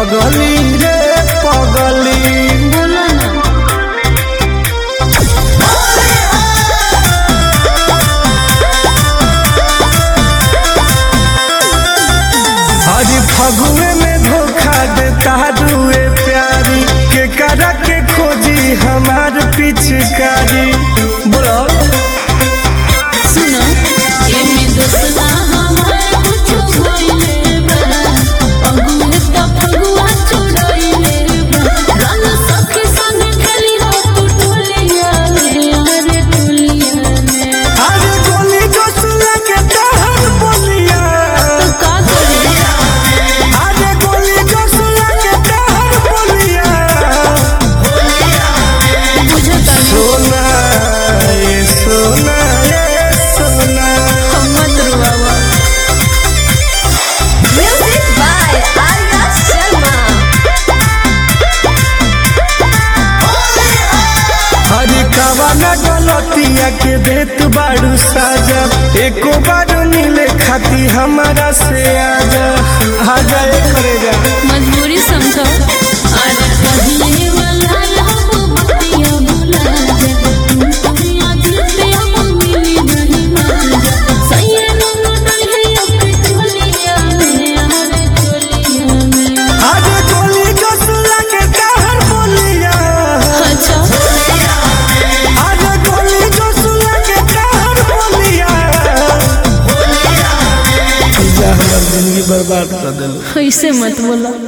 पगली रे पगली बोला ना आज फगुए में धोखा देता रुए प्यारी के करा के खोजी हमार पिचकारी बोलो सुनो एमे दोसरा हमार कुछो भइले बा अगुए त फगुआ छोड़इले बा रन सखी संग खेली हो तू टोलिया रे हरे टोलिया में अरे गोली गोसुआ के तहर बोलिया तो का करे अरे गोली गोसुआ के तहर बोलिया बुझता सोना ये सोना ये सोना हम मत रुआवा Music by Arya Sharma. हरी कवाना गलतिया के देत बाड़ू साजा एको बार मिले खाती हमारा से आजा आजा ए करेगा मजबूरी समझो अरे पहले वाला लब बतिया भुला जा तुम दुनिया जीते हम मिली नहीं माजा सैये नो नहीं अपने चोलिया में हरे चोलिया में आज गोली गोसुआ के कहर बोलिया अच्छा आज गोली गोसुआ के कहर बोलिया जा हमर जिंदगी बर्बाद कर देलो ऐसे मत बोला